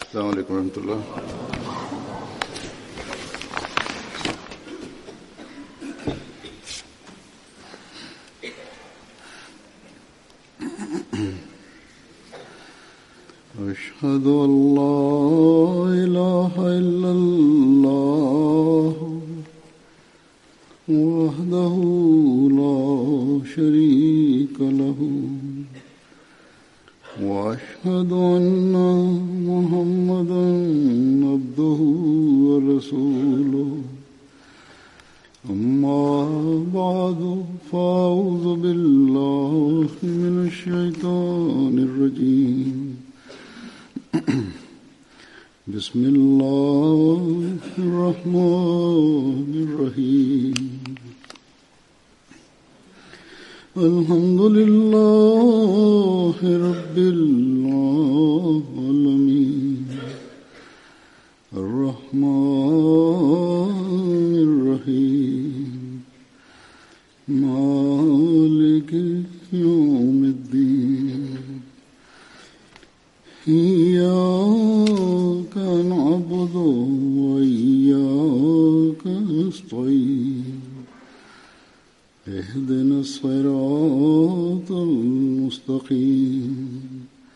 السلام عليكم ورحمة الله أشهد أن لا إله إلا الله وحده لا شريك له وأشهد أن محمدا عبده ورسوله أما بعد فأعوذ بالله من الشيطان الرجيم بسم الله الرحمن الرحيم الحمد لله رب العالمين الرحمن الرحيم مالك يوم الدين إياك نعبد وإياك نستعين اهدنا الصراط المستقيم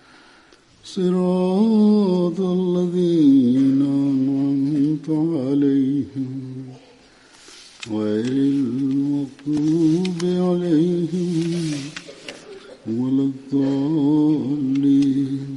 صراط الذين أنعمت عليهم غير المغضوب عليهم ولا الضالين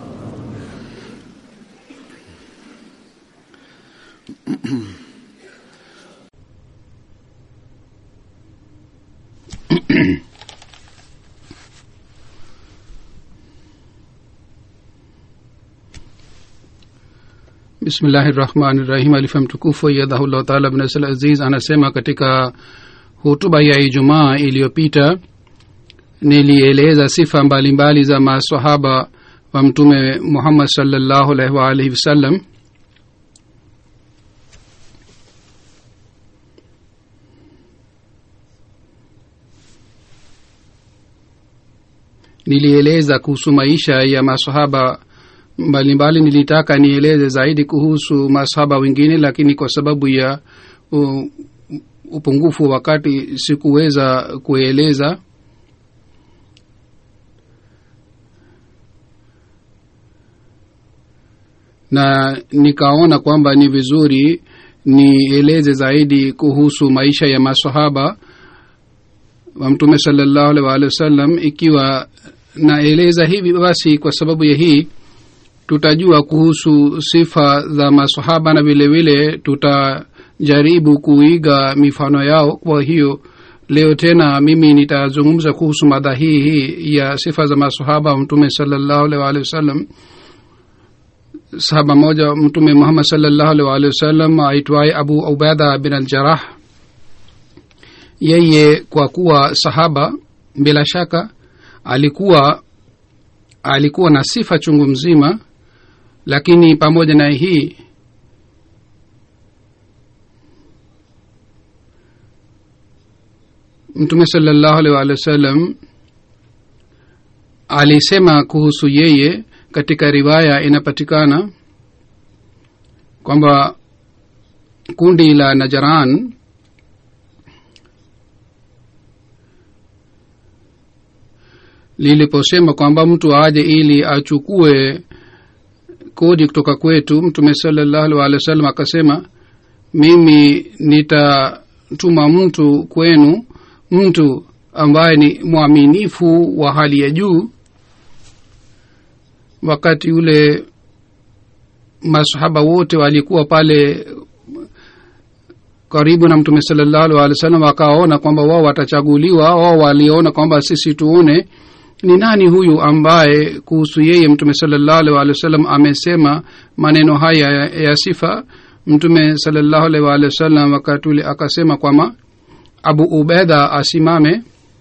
bismillahi rahmani rahim alifa mtukufu yadhahullah taala bnasl aziz anasema katika hutuba ya ijumaa iliyopita nilieleza sifa mbalimbali mbali za masahaba wa mtume muhammad salllahu alaihi waalihi wasallam nilieleza kuhusu maisha ya masahaba mbalimbali nilitaka nieleze zaidi kuhusu masahaba wengine lakini kwa sababu ya uh, upungufu wa wakati sikuweza kueleza na nikaona kwamba ni vizuri nieleze zaidi kuhusu maisha ya masahaba wa mtume salallahu alaihi waalihi wasallam ikiwa naeleza hivi basi kwa sababu ya hii tutajua kuhusu sifa za masahaba na vile vile tutajaribu kuiga mifano yao kwa hiyo leo tena mimi nitazungumza kuhusu mada hii hii ya sifa za masahaba wa mtume salallahu alaihi waalihi wasallam sahaba moja mtume muhammad salallahu alaihi waalihi wasallam aitwaye abu ubaida bin aljarah yeye kwa kuwa sahaba bila shaka alikuwa alikuwa na sifa chungu mzima lakini pamoja na hii mtume salallahu alaihi waalihi wasallam alisema kuhusu yeye katika riwaya inapatikana kwamba kundi la najaran liliposema kwamba mtu aje ili achukue kodi kutoka kwetu mtume salallahu alih wa sallam akasema mimi nitatuma mtu kwenu mtu ambaye ni mwaminifu wa hali ya juu wakati ule masahaba wote walikuwa pale karibu na mtume salallahu alih wa sallam wakaona kwamba wao watachaguliwa wao waliona kwamba sisi tuone ni nani huyu ambaye kuhusu yeye mtume salallahu alih walih wa sallam amesema maneno haya ya, ya sifa mtume salallahu alih walih wa sallam wakati ule akasema kwamba abu ubeda asimame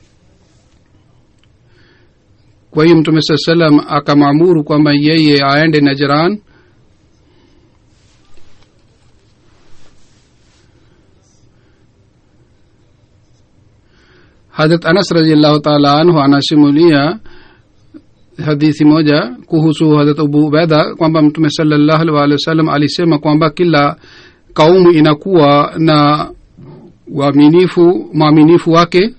kwa hiyo mtume saa salam akamwamuru kwamba yeye aende najran hadrat anas radiallahu taala anhu anasimulia hadithi moja kuhusu hadrat abu ubedha kwamba mtume salallahu alih waalihi wasallam alisema kwamba kila kaumu inakuwa na uaminifu mwaminifu wake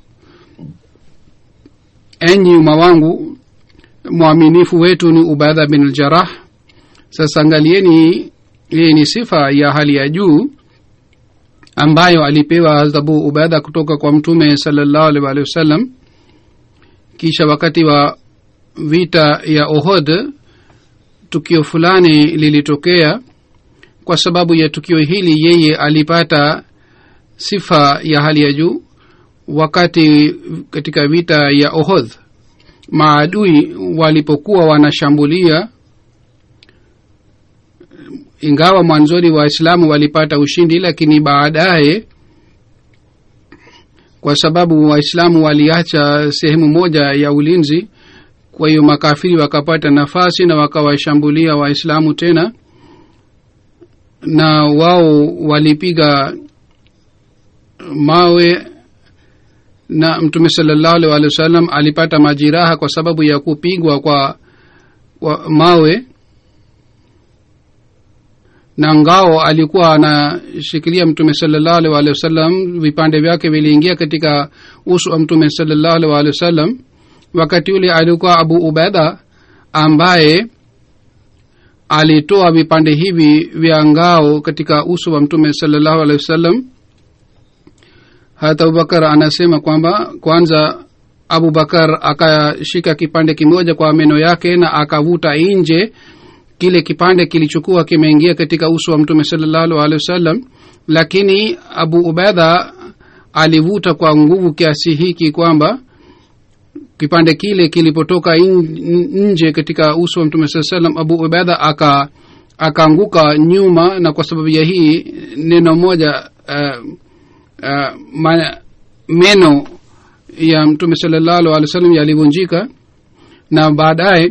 enyi umma wangu mwaminifu wetu ni ubadha bin aljarah sasa angalieni hii ni sifa ya hali ya juu ambayo alipewa abu ubadha kutoka kwa mtume salallahu alih waalihi wasallam kisha wakati wa vita ya ohod tukio fulani lilitokea kwa sababu ya tukio hili yeye alipata sifa ya hali ya juu wakati katika vita ya ohodh maadui walipokuwa wanashambulia ingawa mwanzoni waislamu walipata ushindi lakini baadaye kwa sababu waislamu waliacha sehemu moja ya ulinzi kwa hiyo makafiri wakapata nafasi na wakawashambulia waislamu tena na wao walipiga mawe na mtume salallahu alih walih wa sallam alipata majiraha kwa sababu ya kupigwa kwa, kwa mawe na ngao alikuwa anashikilia mtume salallahu alih walih wa sallam vipande vyake viliingia katika uso wa mtume salallahu alih walih wa sallam wakati ule alikuwa abu ubeda ambaye alitoa vipande hivi vya ngao katika uso wa mtume salallahu alehi wasallam hata abubakar anasema kwamba kwanza abubakar akashika kipande kimoja kwa meno yake na akavuta nje kile kipande kilichokuwa kimeingia katika uso wa mtume salallahu alehi wasallam lakini abu ubedha alivuta kwa nguvu kiasi hiki kwamba kipande kile kilipotoka nje katika uso wa mtume saa salam abu ubedha aka akaanguka nyuma na kwa sababu ya hii neno moja uh, uh, ma, meno ya mtume salallahu alih wa sallam yalivunjika na baadaye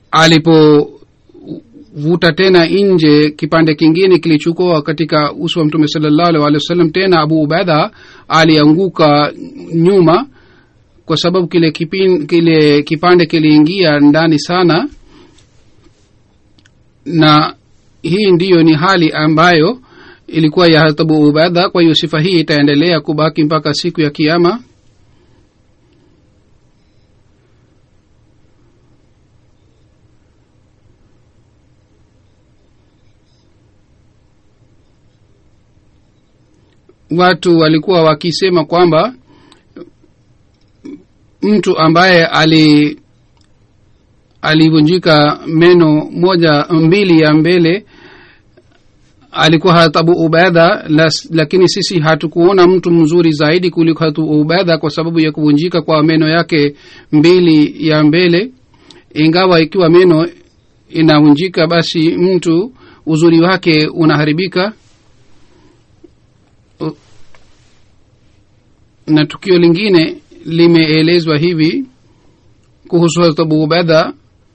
alipovuta tena nje kipande kingine kilichukua katika uso wa mtume salallahu alih wa sallam tena abu ubedha alianguka nyuma kwa sababu kile kipin, kile kipande kiliingia ndani sana na hii ndiyo ni hali ambayo ilikuwa ya hatabu ubadha kwa hiyo sifa hii itaendelea kubaki mpaka siku ya kiama watu walikuwa wakisema kwamba mtu ambaye ali alivunjika meno moja mbili ya mbele alikuwa hatabu ubedha lakini sisi hatukuona mtu mzuri zaidi kuliko hatu ubedha kwa sababu ya kuvunjika kwa meno yake mbili ya mbele ingawa ikiwa meno inavunjika basi mtu uzuri wake unaharibika na tukio lingine limeelezwa hivi kuhusu hazrat abu ubedha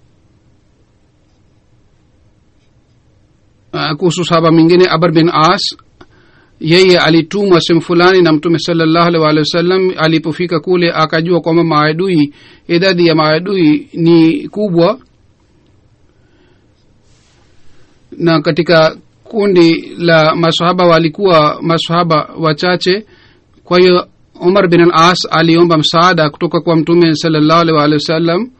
uh, kuhusu sahaba mwingine abar bin as yeye alitumwa sehemu fulani na mtume salallahu alih waalihi wasallam alipofika kule akajua kwamba maadui idadi ya maadui ni kubwa na katika kundi la masahaba walikuwa masahaba wachache kwa hiyo umar bin al as aliomba msaada kutoka kwa mtume salallahu alih waalihi wasallam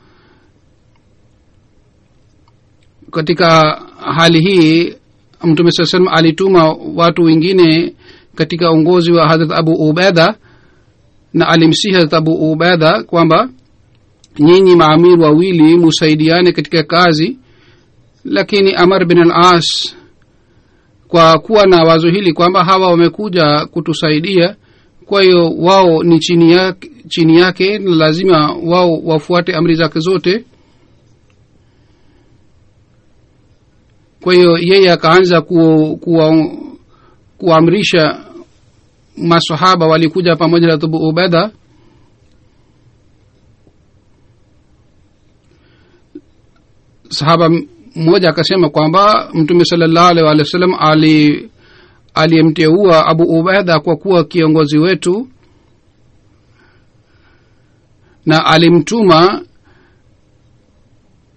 katika hali hii mtume saa salam alituma watu wengine katika uongozi wa hadrat abu ubedha na alimsihi hadrat abu ubedha kwamba nyinyi maamir wawili musaidiane katika kazi lakini amar bin al as kwa kuwa na wazo hili kwamba hawa wamekuja kutusaidia kwa hiyo wao ni chini yake, chini yake na lazima wao wafuate amri zake zote kwa hiyo yeye akaanza ku, kuwa, kuamrisha masahaba walikuja pamoja na abu ubedha sahaba mmoja akasema kwamba mtume salallahu alih walih wa sallam ali aliyemteua abu ubedha kwa kuwa kiongozi wetu na alimtuma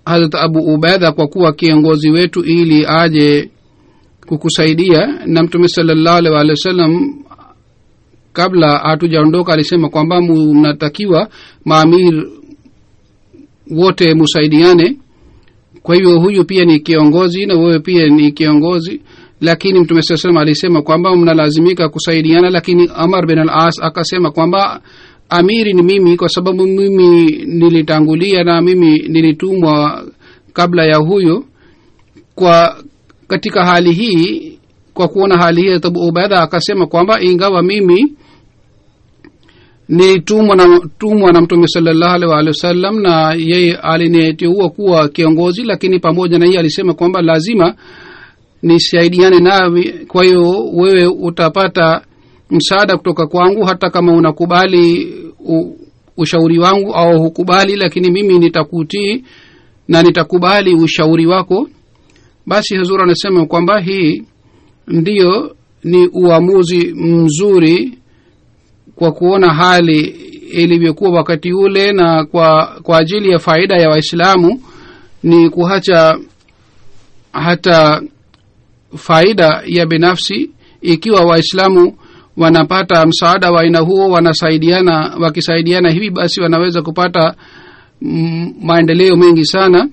hazrat abu ubedha kwa kuwa kiongozi wetu ili aje kukusaidia na mtume salallahu alaihi waalihi wasallam kabla hatujaondoka alisema kwamba mnatakiwa maamir wote musaidiane kwa hivyo huyu pia ni kiongozi na wewe pia ni kiongozi lakini mtume saa salam alisema kwamba mnalazimika kusaidiana lakini amar bin al as akasema kwamba amiri ni mimi kwa sababu mimi nilitangulia na mimi nilitumwa kabla ya huyo kwa katika hali hii kwa kuona hali hii tabu ubaidha akasema kwamba ingawa mimi nilitumwa na tumwa na mtume salallahu alaihi waalihi wasallam na yeye aliniteua kuwa kiongozi lakini pamoja na hiye alisema kwamba lazima nisaidiane nawe kwa hiyo wewe utapata msaada kutoka kwangu hata kama unakubali u, ushauri wangu au hukubali lakini mimi nitakutii na nitakubali ushauri wako basi hazur anasema kwamba hii ndiyo ni uamuzi mzuri kwa kuona hali ilivyokuwa wakati ule na kwa kwa ajili ya faida ya waislamu ni kuhacha hata faida ya binafsi ikiwa waislamu wanapata msaada wa aina huo wanasaidiana wakisaidiana hivi basi wanaweza kupata mm, maendeleo mengi sana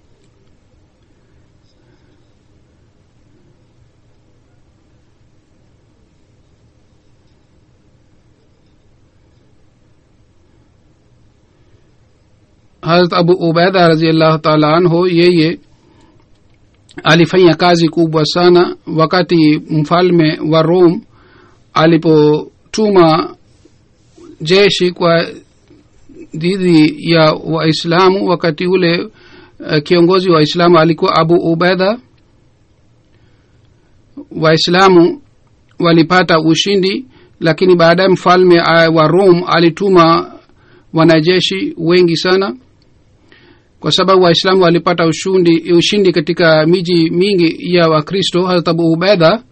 harat abu ubaida raziallahu taala anhu yeye alifanya kazi kubwa sana wakati mfalme wa rome alipotuma jeshi kwa dhidi ya waislamu wakati ule uh, kiongozi wa waislamu alikuwa abu ubaida waislamu walipata ushindi lakini baadaye mfalme uh, wa rome alituma wanajeshi wengi sana kwa sababu waislamu walipata ushindi, ushindi katika miji mingi ya wakristo harat abu ubaida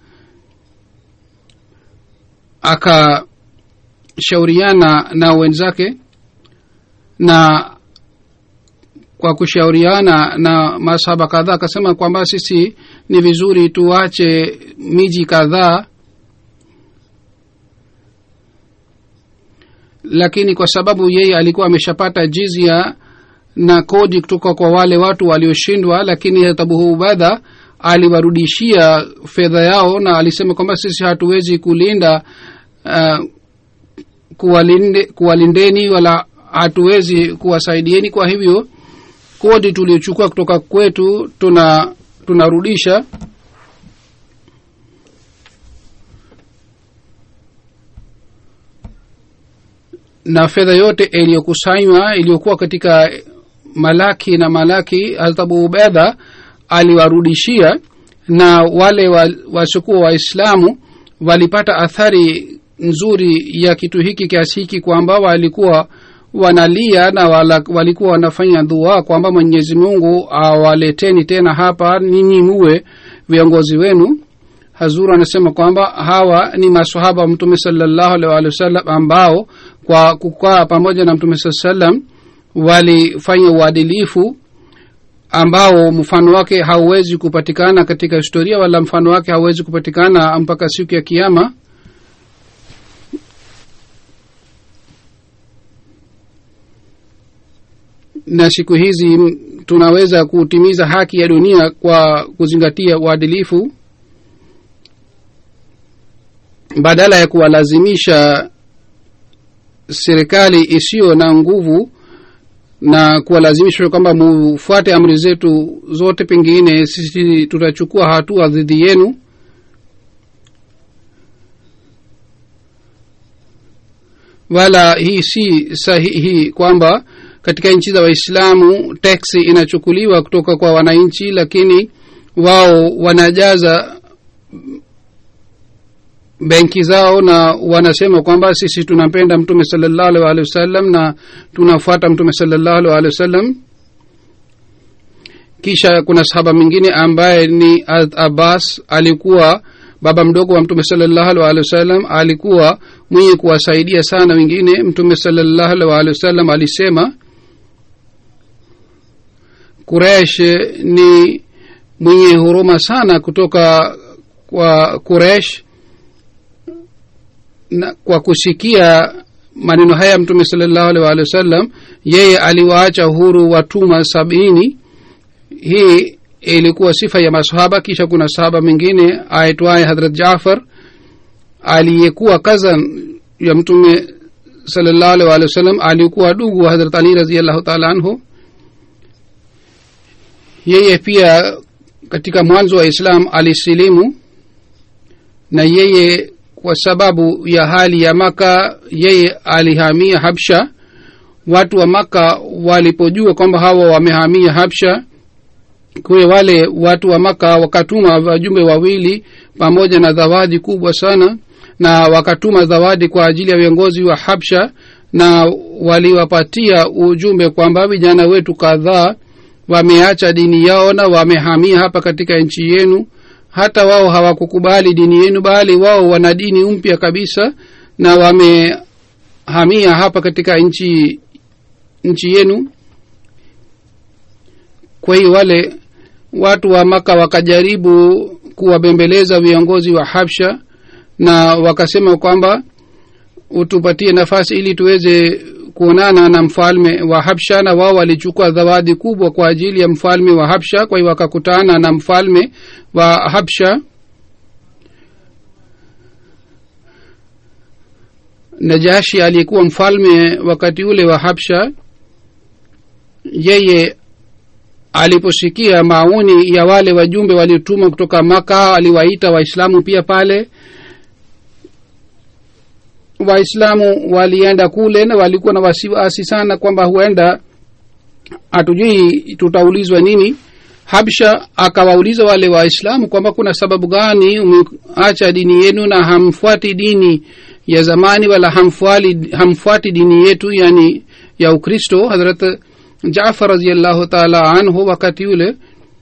akashauriana na wenzake na kwa kushauriana na masahaba kadhaa akasema kwamba sisi ni vizuri tuache miji kadhaa lakini kwa sababu yeye alikuwa ameshapata jizia na kodi kutoka kwa wale watu walioshindwa lakini abu ubadha aliwarudishia fedha yao na alisema kwamba sisi hatuwezi kulinda uh, kuwalinde, kuwalindeni wala hatuwezi kuwasaidieni kwa hivyo kodi tuliochukua kutoka kwetu tuna tunarudisha na fedha yote iliyokusanywa iliyokuwa katika malaki na malaki altabu ubedha aliwarudishia na wale wasiokuwa wa waislamu walipata athari nzuri ya kitu hiki kiasi hiki kwamba walikuwa wanalia na wala, walikuwa wanafanya dua kwamba mwenyezi mungu awaleteni tena hapa ninyi muwe viongozi wenu hazuru anasema kwamba hawa ni masahaba wa mtume salallahu alaihi waalihi wasallam ambao kwa kukaa pamoja na mtume saa salam walifanya uadilifu ambao mfano wake hauwezi kupatikana katika historia wala mfano wake hauwezi kupatikana mpaka siku ya kiama na siku hizi tunaweza kutimiza haki ya dunia kwa kuzingatia uadilifu badala ya kuwalazimisha serikali isiyo na nguvu na kuwalazimisha kwamba mufuate amri zetu zote pengine sisi tutachukua hatua dhidi yenu wala hii si sahihi kwamba katika nchi za waislamu teksi inachukuliwa kutoka kwa wananchi lakini wao wanajaza benki zao na wanasema kwamba sisi tunampenda mtume salallahu alih walihi wasallam na tunafuata mtume salallahu alih walihi wasallam kisha kuna sahaba mwingine ambaye ni abbas alikuwa baba mdogo wa mtume salallahu alih walihi wasallam alikuwa mwenye kuwasaidia sana wengine mtume salallahu alih walihi wasallam alisema kuresh ni mwenye huruma sana kutoka kwa kuresh na kwa kusikia maneno haya mtume salllahu alih waalihi wasallam yeye aliwaacha huru watumwa sabini hii ilikuwa sifa ya masahaba kisha kuna sahaba mwingine aitwaye hadrat jafar aliyekuwa kazan ya mtume salllahu alih waalihi wasallam alikuwa dugu wa hadrat ali raziallahu taala anhu yeye pia katika mwanzo wa islam alisilimu na yeye kwa sababu ya hali ya maka yeye alihamia habsha watu wa maka walipojua kwamba hawa wamehamia habsha kwe wale watu wa maka wakatuma wajumbe wawili pamoja na zawadi kubwa sana na wakatuma zawadi kwa ajili ya viongozi wa habsha na waliwapatia ujumbe kwamba vijana wetu kadhaa wameacha dini yao na wamehamia hapa katika nchi yenu hata wao hawakukubali dini yenu bali wao wana dini mpya kabisa na wamehamia hapa katika nchi nchi yenu kwa hiyo wale watu wa maka wakajaribu kuwabembeleza viongozi wa habsha na wakasema kwamba utupatie nafasi ili tuweze kuonana na mfalme wa habsha na wao walichukua zawadi kubwa kwa ajili ya mfalme wa habsha kwa hiyo wakakutana na mfalme wa habsha najashi aliyekuwa mfalme wakati ule wa habsha yeye aliposikia maoni ya wale wajumbe waliotuma kutoka maka aliwaita waislamu pia pale waislamu walienda kule na walikuwa na wasiwasi sana kwamba huenda hatujui tutaulizwa nini habsha akawauliza wale waislamu kwamba kuna sababu gani umeacha dini yenu na hamfuati dini ya zamani wala hamfuali, hamfuati dini yetu yani ya ukristo hadrat jafar raziallahu taala anhu wakati yule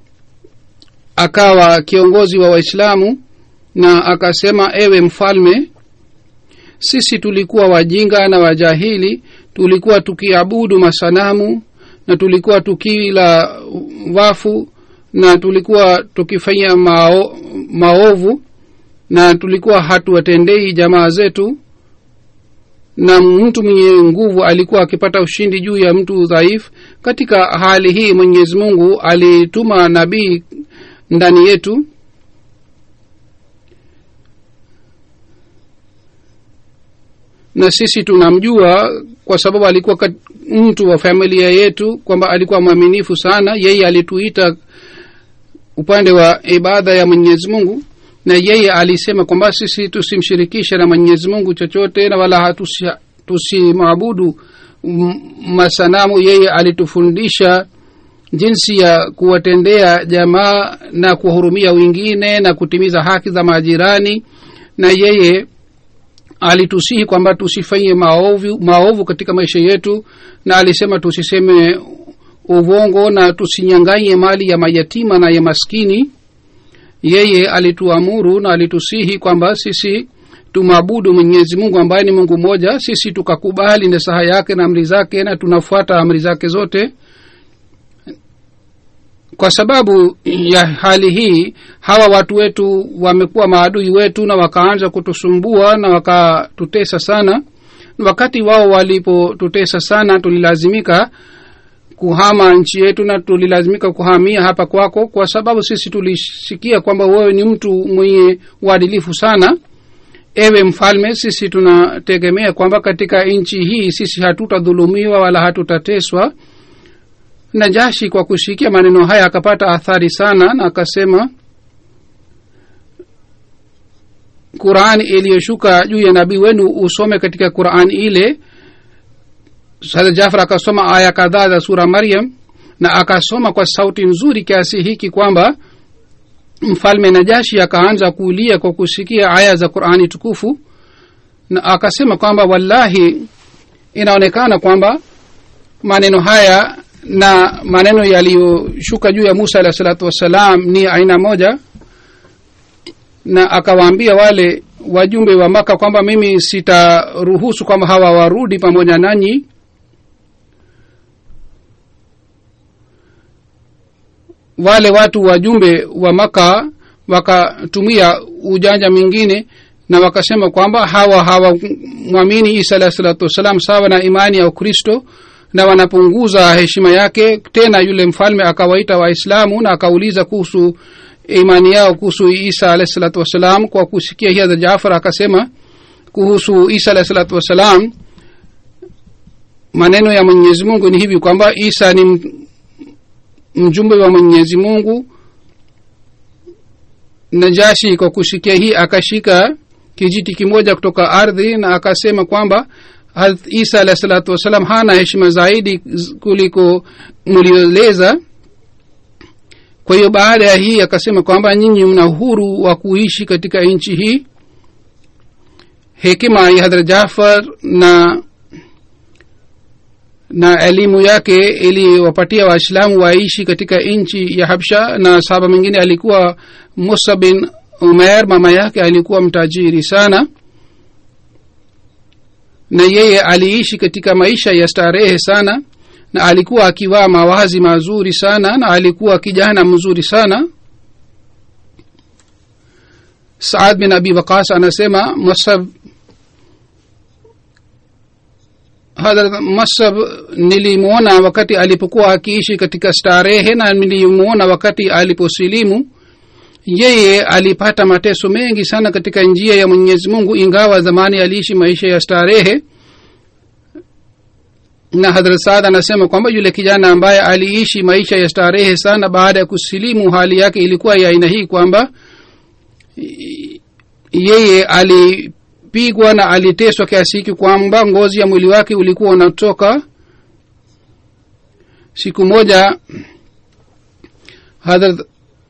akawa kiongozi wa waislamu na akasema ewe mfalme sisi tulikuwa wajinga na wajahili tulikuwa tukiabudu masanamu na tulikuwa tukila wafu na tulikuwa tukifanya mao, maovu na tulikuwa hatuwatendei jamaa zetu na mtu mwenye nguvu alikuwa akipata ushindi juu ya mtu dhaifu katika hali hii mwenyezi mungu alituma nabii ndani yetu na sisi tunamjua kwa sababu alikuwa kat, mtu wa familia yetu kwamba alikuwa mwaminifu sana yeye alituita upande wa ibada ya mwenyezi mungu na yeye alisema kwamba sisi tusimshirikishe na mwenyezi mungu chochote na wala tusimwabudu masanamu yeye alitufundisha jinsi ya kuwatendea jamaa na kuwahurumia wengine na kutimiza haki za majirani na yeye alitusihi kwamba tusifanye maovu, maovu katika maisha yetu na alisema tusiseme uvongo na tusinyanganye mali ya mayatima na ya maskini yeye alituamuru na alitusihi kwamba sisi tumwabudu mwenyezi mungu ambaye ni mungu mmoja sisi tukakubali nasaha yake na amri zake na tunafuata amri zake zote kwa sababu ya hali hii hawa watu wetu wamekuwa maadui wetu na wakaanza kutusumbua na wakatutesa sana wakati wao walipotutesa sana tulilazimika kuhama nchi yetu na tulilazimika kuhamia hapa kwako kwa sababu sisi tulisikia kwamba wewe ni mtu mwenye uadilifu sana ewe mfalme sisi tunategemea kwamba katika nchi hii sisi hatutadhulumiwa wala hatutateswa najashi kwa kusikia maneno haya akapata athari sana na akasema qurani iliyoshuka juu ya nabii wenu usome katika qurani ile sada jafar akasoma aya kadhaa za sura maryam na akasoma kwa sauti nzuri kiasi hiki kwamba mfalme najashi akaanza kuulia kwa kusikia aya za qurani tukufu na akasema kwamba wallahi inaonekana kwamba maneno haya na maneno yaliyoshuka juu ya musa alahi salatu wassalam ni aina moja na akawaambia wale wajumbe wa maka kwamba mimi sitaruhusu kwamba hawa warudi pamoja nanyi wale watu wajumbe wa maka wakatumia ujanja mwingine na wakasema kwamba hawa hawamwamini isa alahi salatu wassalam sawa na imani ya ukristo na wanapunguza heshima yake tena yule mfalme akawaita waislamu na akauliza kuhusu imani yao kuhusu isa alahi salatu wassalam kwa kusikia hiya za jafar akasema kuhusu isa alahi salatu wassalam maneno ya mwenyezi mungu ni hivi kwamba isa ni m- mjumbe wa mwenyezi mungu najashi kwa kusikia hii akashika kijiti kimoja kutoka ardhi na akasema kwamba Hazrat isa alahi salatu wassalam hana heshima zaidi z- kuliko mlioeleza kwa hiyo baada ya hii akasema kwamba nyinyi mna uhuru wa kuishi katika nchi hii hekima ya hadhra jafar na na elimu yake iliwapatia waislamu waishi katika nchi ya habsha na sahaba mwingine alikuwa musa bin umer mama yake alikuwa mtajiri sana na yeye aliishi katika maisha ya starehe sana na alikuwa akivaa mawazi mazuri sana na alikuwa kijana mzuri sana saad bin abi waqas anasema musab hadrat masab nilimwona wakati alipokuwa akiishi katika starehe na nilimwona wakati aliposilimu yeye alipata mateso mengi sana katika njia ya mwenyezi mungu ingawa zamani aliishi maisha ya starehe na hadrat saad anasema kwamba yule kijana ambaye aliishi maisha ya starehe sana baada ya kusilimu hali yake ilikuwa ya aina hii kwamba i- yeye alipigwa na aliteswa kiasi hiki kwamba ngozi ya mwili wake ulikuwa unatoka siku moja hadrat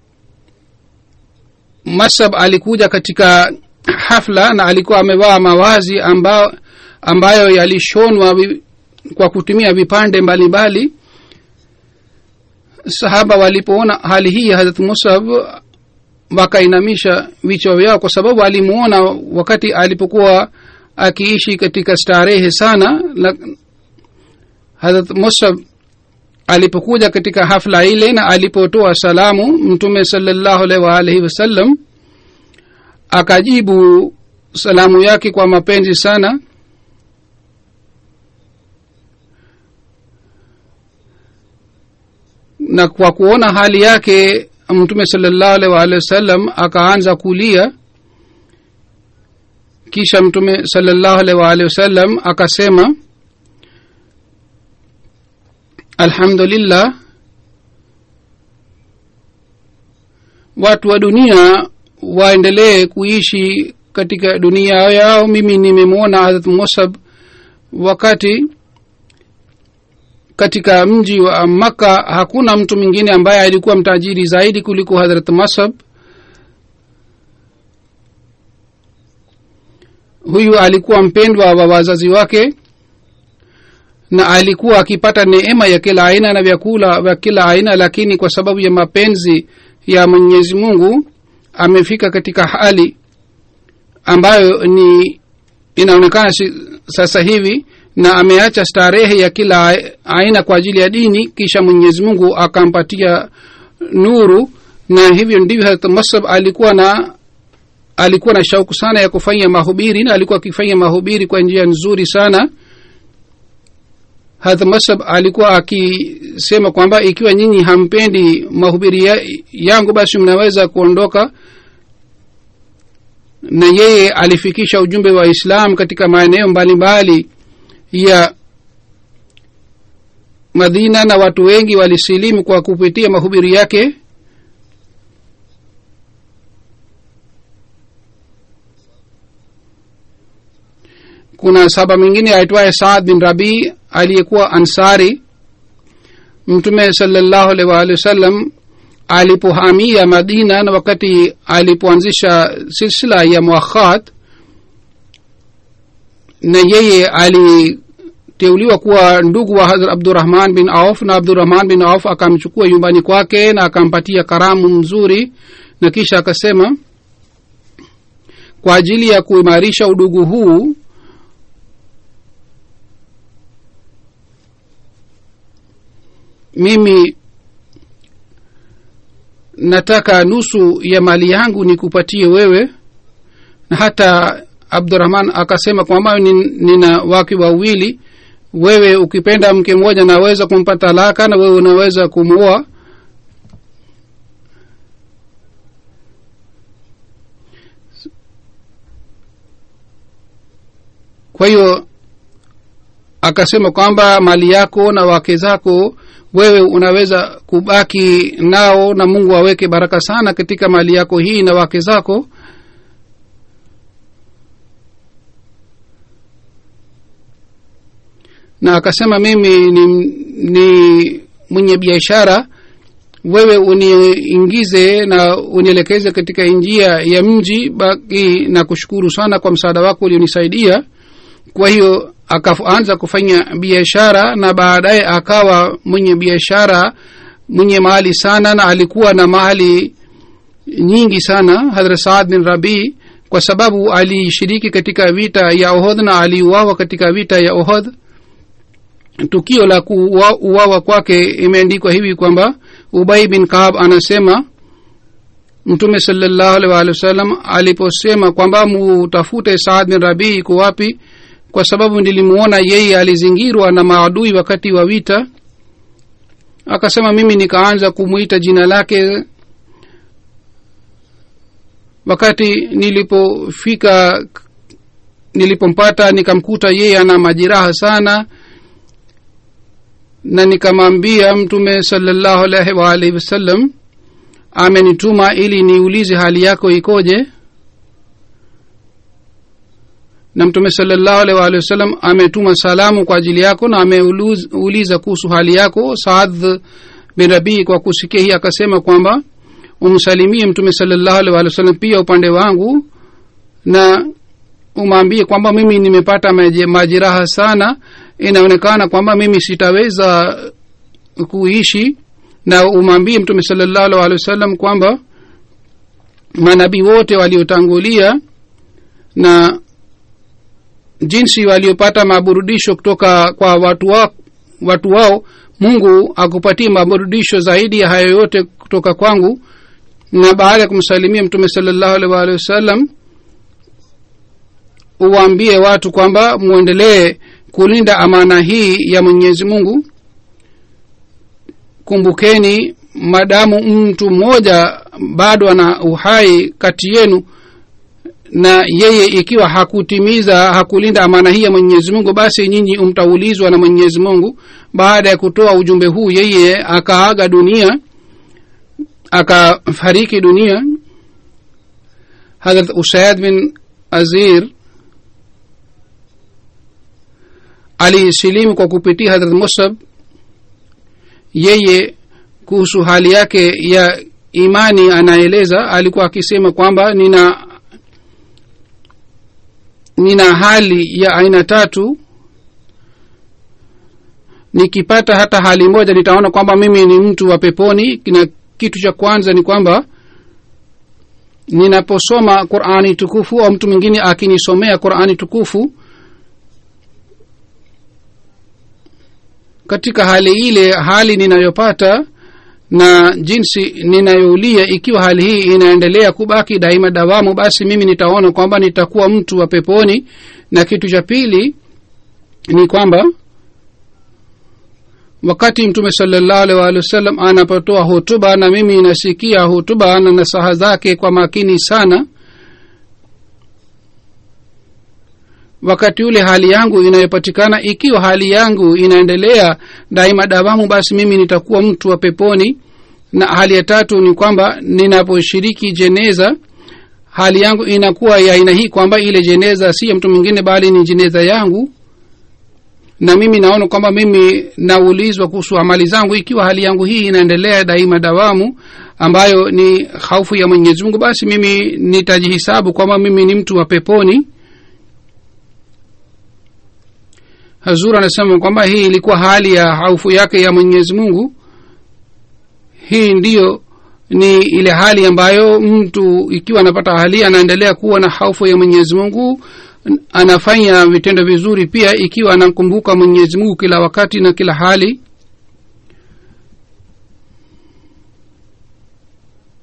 masab alikuja katika hafla na alikuwa amevaa mawazi ambao, ambayo yalishonwa vi- kwa kutumia vipande mbalimbali sahaba walipoona hali hii ya hadrat musab wakainamisha vichwa vyao kwa sababu alimuona wakati alipokuwa akiishi katika starehe sana na hadrat musab alipokuja katika hafla ile na alipotoa salamu mtume salallahu alaihi waalihi wasallam akajibu salamu yake kwa mapenzi sana na kwa kuona hali yake mtume salallahu alaihi waalihi wasallam akaanza kulia kisha mtume salallahu alaihi waalihi wasallam akasema alhamdulillah watu wa dunia waendelee kuishi katika dunia yao mimi nimemwona hadrat musab wakati katika mji wa makka hakuna mtu mwingine ambaye alikuwa mtajiri zaidi kuliko hadrat masab huyu alikuwa mpendwa wa wazazi wake na alikuwa akipata neema ya kila aina na vyakula vya kila aina lakini kwa sababu ya mapenzi ya mwenyezi mungu amefika katika hali ambayo ni inaonekana si, sasa hivi na ameacha starehe ya kila aina kwa ajili ya dini kisha mwenyezi mungu akampatia nuru na hivyo ndivyo Hazrat masab alikuwa na alikuwa na shauku sana ya kufanya mahubiri na alikuwa akifanya mahubiri kwa njia nzuri sana hadha masab alikuwa akisema kwamba ikiwa nyinyi hampendi mahubiri ya, yangu basi mnaweza kuondoka na yeye alifikisha ujumbe wa islam katika maeneo mbalimbali ya madina na watu wengi walisilimu kwa kupitia mahubiri yake kuna saba mwingine aitwaye saad bin rabii aliyekuwa ansari mtume salallahu alaihi waalihi wasallam alipohamia madina na wakati alipoanzisha silsila ya muakhat na yeye aliteuliwa kuwa ndugu wa hadrat abdurahman bin auf na abdurahman bin auf akamchukua nyumbani kwake na akampatia karamu mzuri na kisha akasema kwa ajili ya kuimarisha udugu huu mimi nataka nusu ya mali yangu nikupatie wewe na hata abdurahman akasema kwamba nin- nina wake wawili wewe ukipenda mke mmoja naweza kumpa talaka na wewe unaweza kumwoa kwa hiyo akasema kwamba mali yako na wake zako wewe unaweza kubaki nao na mungu aweke baraka sana katika mali yako hii na wake zako na akasema mimi ni, ni mwenye biashara wewe uniingize na unielekeze katika njia ya mji baki na kushukuru sana kwa msaada wako ulionisaidia kwa hiyo akaanza kufanya biashara na baadaye akawa mwenye biashara mwenye mali sana na alikuwa na mali nyingi sana hadrat saad bin rabii kwa sababu alishiriki katika vita ya ohod na aliuawa katika vita ya ohod tukio la kuuawa kwake imeandikwa hivi kwamba ubai bin kaab anasema mtume salallahu alaihi waalihi wasallam aliposema kwamba mutafute saad bin rabii iko wapi kwa sababu nilimuona yeye alizingirwa na maadui wakati wa vita akasema mimi nikaanza kumwita jina lake wakati nilipofika nilipompata nikamkuta yeye ana majeraha sana na nikamwambia mtume salallahu alaihi waalihi wasallam amenituma ili niulize hali yako ikoje na mtume salallahu alaihi waalihi wasallam ametuma salamu kwa ajili yako na ameuliza kuhusu hali yako saad bin rabii kwa kusikia hii akasema kwamba umsalimie mtume salallahu alaihi waalihi wasallam pia upande wangu na umwambie kwamba mimi nimepata majeraha sana inaonekana kwamba mimi sitaweza kuishi na umwambie mtume salallahu alaihi waalihi wasallam kwamba manabii wote waliotangulia na jinsi waliopata maburudisho kutoka kwa watu, wa, watu wao mungu akupatie maburudisho zaidi ya hayo yote kutoka kwangu na baada ya kumsalimia mtume salallahu alaihi waalihi wasallam uwaambie watu kwamba mwendelee kulinda amana hii ya mwenyezi mungu kumbukeni madamu mtu mmoja bado ana uhai kati yenu na yeye ikiwa hakutimiza hakulinda amana hii ya mwenyezi mungu basi nyinyi mtaulizwa na mwenyezi mungu baada ya kutoa ujumbe huu yeye akaaga dunia akafariki dunia hadrat usaid bin azir alisilimu kwa kupitia hadrat musab yeye kuhusu hali yake ya imani anaeleza alikuwa akisema kwamba nina nina hali ya aina tatu nikipata hata hali moja nitaona kwamba mimi ni mtu wa peponi na kitu cha kwanza ni kwamba ninaposoma qurani tukufu au mtu mwingine akinisomea qurani tukufu katika hali ile hali ninayopata na jinsi ninayoulia ikiwa hali hii inaendelea kubaki daima dawamu basi mimi nitaona kwamba nitakuwa mtu wa peponi na kitu cha pili ni kwamba wakati mtume salallahu alaihi waalihi wasallam anapotoa hutuba na mimi nasikia hutuba na nasaha zake kwa makini sana wakati ule hali yangu inayopatikana ikiwa hali yangu inaendelea daima dawamu basi mimi nitakuwa mtu wa peponi na hali ya tatu ni kwamba ninaposhiriki jeneza hali yangu inakuwa ya aina hii kwamba ile jeneza si ya mtu mwingine bali ni jeneza yangu na mimi naona kwamba mimi naulizwa kuhusu amali zangu ikiwa hali yangu hii inaendelea daima dawamu ambayo ni haufu ya mwenyezi mungu basi mimi nitajihisabu kwamba mimi ni mtu wa peponi hazur anasema kwamba hii ilikuwa hali ya haufu yake ya mwenyezi mungu hii ndiyo ni ile hali ambayo mtu ikiwa anapata hali anaendelea kuwa na haufu ya mwenyezi mungu anafanya vitendo vizuri pia ikiwa anamkumbuka mwenyezi mungu kila wakati na kila hali hazur anasema kwamba hii ilikuwa hali ya haufu yake ya mwenyezi mungu hii ndiyo ni ile hali ambayo mtu ikiwa anapata hali anaendelea kuwa na haufu ya mwenyezi mungu anafanya vitendo vizuri pia ikiwa anamkumbuka mwenyezi mungu kila wakati na kila hali. hazur anasema kwamba hii ilikuwa hali ya haufu yake ya mwenyezi mungu hii ndiyo ni ile hali ambayo mtu ikiwa anapata hali anaendelea kuwa na haufu ya mwenyezi mungu kila wakati na kila hali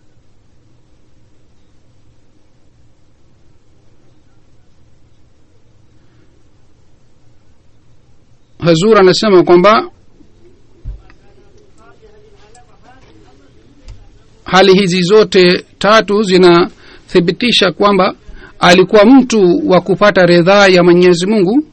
hazur anasema kwamba hali hizi zote tatu zinathibitisha kwamba alikuwa mtu wa kupata ridhaa ya mwenyezi mungu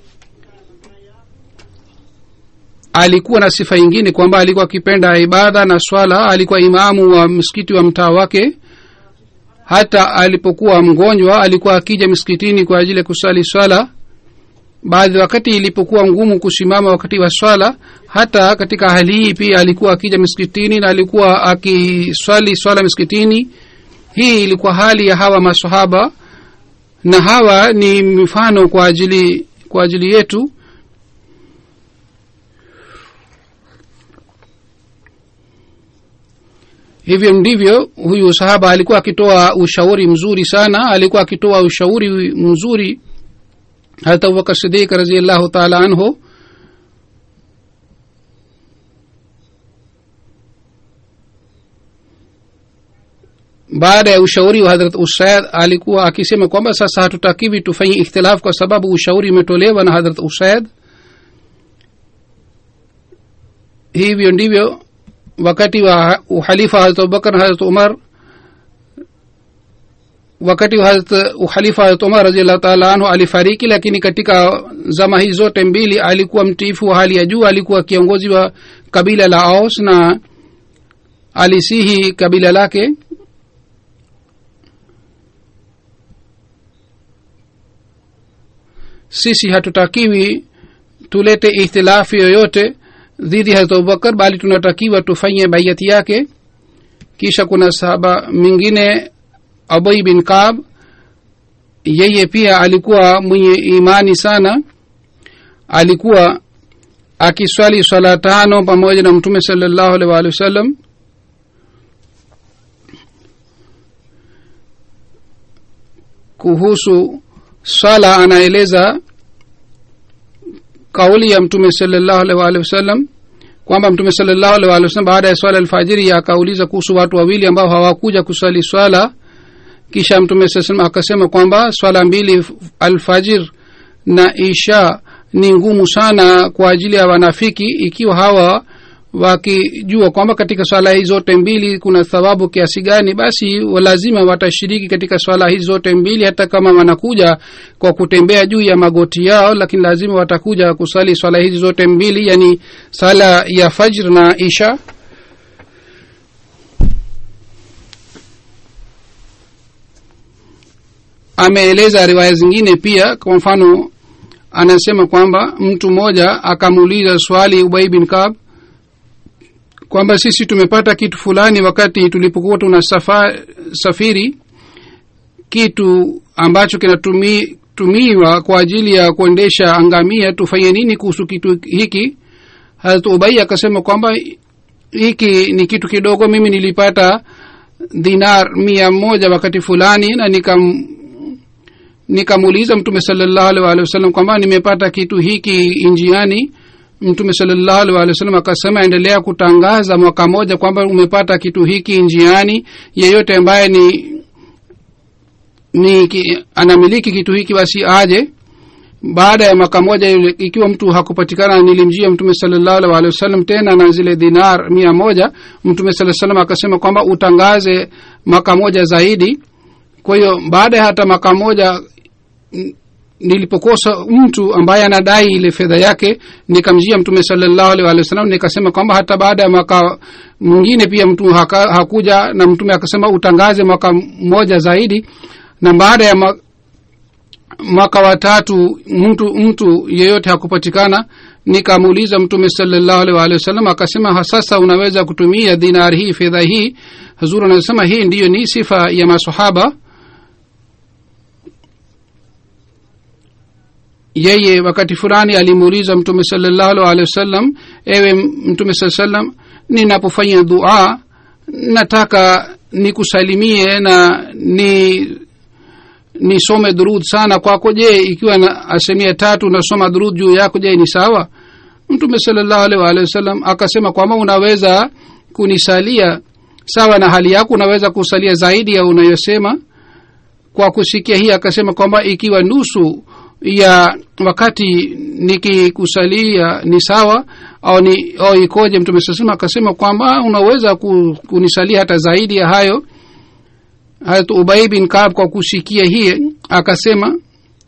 alikuwa na sifa ingine kwamba alikuwa akipenda ibada na swala alikuwa imamu wa msikiti wa mtaa wake hata alipokuwa mgonjwa alikuwa akija msikitini kwa ajili ya kusali swala baadhi wakati ilipokuwa ngumu kusimama wakati wa swala hata katika hali hii pia alikuwa akija msikitini na alikuwa akiswali swala msikitini hii ilikuwa hali ya hawa masahaba na hawa ni mifano kwa ajili kwa ajili yetu hivyo ndivyo huyu sahaba alikuwa akitoa ushauri mzuri sana alikuwa akitoa ushauri mzuri hata abubakar sidik raziallahu taala anhu baada ya ushauri wa hadrat usaid alikuwa akisema kwamba sasa hatutakiwi tufanye ikhtilafu kwa sababu ushauri umetolewa na hadrat usaid hivyo ndivyo wakati wa uhalifa hazrat abubakar na hazrat umar wakati wa hazrat uhalifa hazrat umar raziallahu taala anhu alifariki lakini katika zama hizi zote mbili alikuwa mtiifu wa hali ya juu alikuwa kiongozi wa kabila la aus na alisihi kabila lake sisi hatutakiwi tulete ihtilafu yoyote dhidi ya hazrat abubakar bali tunatakiwa tufanye baiati yake kisha kuna sahaba mwingine abai bin kab yeye pia alikuwa mwenye imani sana alikuwa akiswali swala tano pamoja na mtume salallahu alaihi waalihi wasallam kuhusu swala anaeleza kauli ya mtume salallahu alaihi waalihi wasallam kwamba mtume salallahu alaihi waalihi wasallam baada ya swala alfajiri akauliza kuhusu watu wawili ambao hawakuja kuswali swala kisha mtume saa salam akasema kwamba swala mbili alfajir na isha ni ngumu sana kwa ajili ya wanafiki ikiwa hawa wakijua kwamba katika swala hizi zote mbili kuna thawabu kiasi gani basi lazima watashiriki katika swala hizi zote mbili hata kama wanakuja kwa kutembea juu ya magoti yao lakini lazima watakuja kusali swala hizi zote mbili yani sala ya fajr na isha ameeleza riwaya zingine pia kwa mfano anasema kwamba mtu mmoja akamuuliza swali ubai bin kab kwamba sisi tumepata kitu fulani wakati tulipokuwa tuna safa, safiri kitu ambacho kinatumiwa kwa ajili ya kuendesha angamia tufanye nini kuhusu kitu hiki harat ubai akasema kwamba hiki ni kitu kidogo mimi nilipata dinar mia moja wakati fulani na nikam nikamuuliza mtume salallahu alih walih wasallam kwamba nimepata kitu hiki njiani mtume salallahu alih walih wasallam akasema endelea kutangaza mwaka moja kwamba umepata kitu hiki njiani yeyote ambaye ni ni ki, anamiliki kitu hiki basi aje baada ya mwaka moja yule ikiwa mtu hakupatikana nilimjia mtume salallahu alih walih wasallam tena na zile dinar mia moja mtume saa salam akasema kwamba utangaze mwaka moja zaidi kwa hiyo baada ya hata mwaka moja nilipokosa mtu ambaye anadai ile fedha yake nikamjia mtume salallahu alih walih wasalam nikasema kwamba hata baada ya mwaka mwingine pia mtu haka, hakuja na mtume akasema utangaze mwaka mmoja zaidi na baada ya mwaka, mwaka wa tatu mtu mtu yeyote hakupatikana nikamuuliza mtume salallahu alih walih wasallam akasema sasa unaweza kutumia dinar hii fedha hii hazur anasema hii ndiyo ni sifa ya masahaba yeye wakati fulani alimuuliza mtume salallahu alehi wasallam ewe mtume saa salam ninapofanya dua nataka nikusalimie na ni nisome durud sana kwako je ikiwa na asemia tatu nasoma durud juu yako je ni sawa mtume salallahu alehi waalihi wasallam akasema kwamba unaweza kunisalia sawa na hali yako unaweza kusalia zaidi ya unayosema kwa kusikia hii akasema kwamba ikiwa nusu ya wakati nikikusalia ni sawa au ni au ikoje mtume sasema akasema kwamba unaweza ku, kunisalia hata zaidi ya hayo harat ubai bin kaab kwa kusikia hii akasema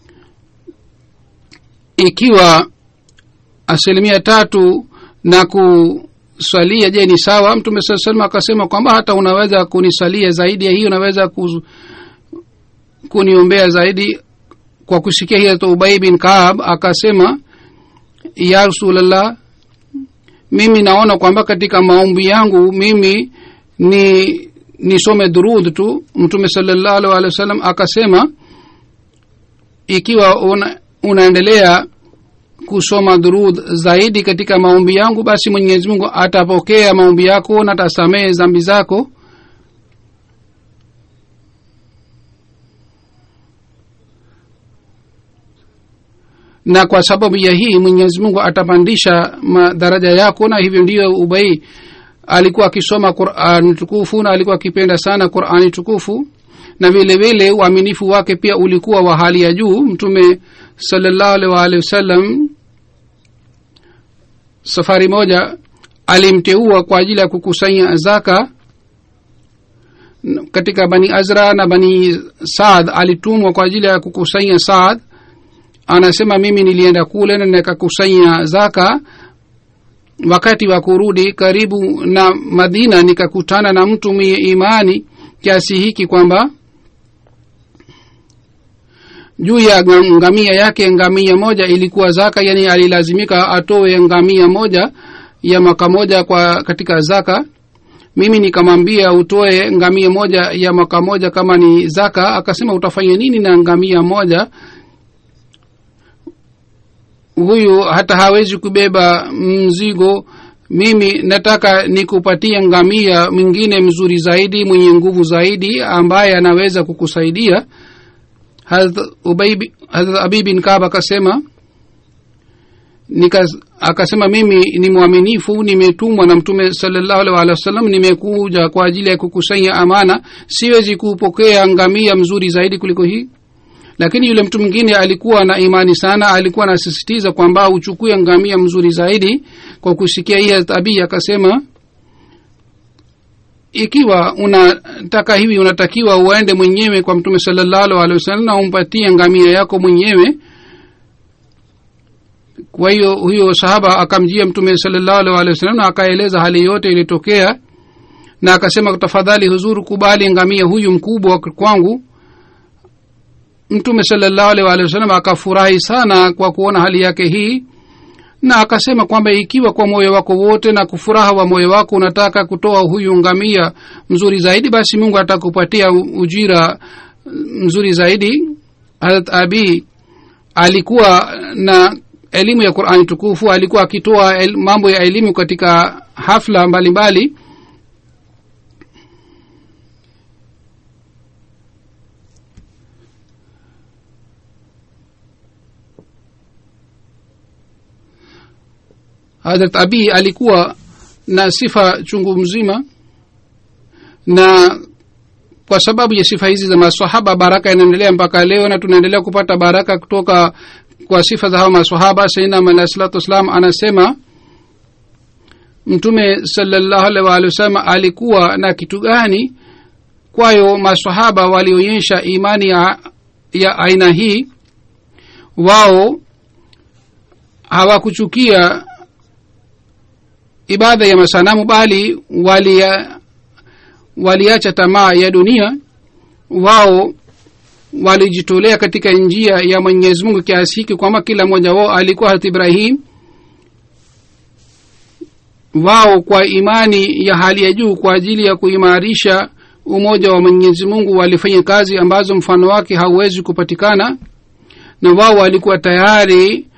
ikiwa asilimia tatu na kusalia je ni sawa mtume saa salama akasema kwamba hata unaweza kunisalia zaidi ya hii unaweza ku, kuniombea zaidi kwa kusikia hii ubai bin kaab akasema ya rasulllah mimi naona kwamba katika maombi yangu mimi ni nisome durud tu mtume salallahu alih wa sallam akasema ikiwa una, unaendelea kusoma durud zaidi katika maombi yangu basi mwenyezi mungu atapokea maombi yako na atasamehe zambi zako na kwa sababu ya hii mwenyezi mungu atapandisha madaraja yako na hivyo ndiyo ubai alikuwa akisoma qurani tukufu na alikuwa akipenda sana qurani tukufu na vile vile uaminifu wake pia ulikuwa wa hali ya juu mtume salallahu alih waalihi wasallam safari moja alimteua kwa ajili ya kukusanya zaka katika bani azra na bani saad alitumwa kwa ajili ya kukusanya saad anasema mimi nilienda kule na nikakusanya zaka wakati wa kurudi karibu na madina nikakutana na mtu mwenye imani kiasi hiki kwamba juu ya ngamia yake ngamia moja ilikuwa zaka yani alilazimika atoe ngamia moja ya mwaka moja kwa katika zaka mimi nikamwambia utoe ngamia moja ya mwaka moja kama ni zaka akasema utafanya nini na ngamia moja huyu hata hawezi kubeba mzigo mimi nataka nikupatia ngamia mwingine mzuri zaidi mwenye nguvu zaidi ambaye anaweza kukusaidia hadrat abi bin kab akasema nika akasema mimi ni mwaminifu nimetumwa na mtume salallahu alih walih wasallam nimekuja kwa ajili ya kukusanya amana siwezi kupokea ngamia mzuri zaidi kuliko hii lakini yule mtu mwingine alikuwa na imani sana alikuwa anasisitiza kwamba uchukue ngamia mzuri zaidi kwa kusikia hii abi akasema ikiwa unataka hivi unatakiwa uende mwenyewe kwa mtume salallahu alehi wasallam na umpatie ngamia yako mwenyewe kwa hiyo huyo sahaba akamjia mtume salallahu alehi walehi wasallam na akaeleza hali yote ilitokea na akasema tafadhali huzuru kubali ngamia huyu mkubwa kwangu mtume salallahu alih walihi wasallam akafurahi sana kwa kuona hali yake hii na akasema kwamba ikiwa kwa moyo wako wote na kufuraha wa moyo wako unataka kutoa huyu ngamia mzuri zaidi basi mungu atakupatia ujira mzuri zaidi harat abi alikuwa na elimu ya qurani tukufu alikuwa akitoa el, mambo ya elimu katika hafla mbalimbali mbali. hadrat abi alikuwa na sifa chungu mzima na kwa sababu ya sifa hizi za masahaba baraka inaendelea mpaka leo na tunaendelea kupata baraka kutoka kwa sifa za hawa masahaba sainam alahi salatu wassalam anasema mtume salallahu alaihi waalihi wasallam alikuwa na kitu gani kwayo masahaba walionyesha imani ya, ya aina hii wao hawakuchukia ibada ya masanamu bali walia waliacha tamaa ya dunia wao walijitolea katika njia ya mwenyezi mungu kiasi hiki kwamba kila mmoja wao alikuwa hat ibrahim wao kwa imani ya hali ya juu kwa ajili ya kuimarisha umoja wa mwenyezi mungu walifanya kazi ambazo mfano wake hauwezi kupatikana na wao walikuwa tayari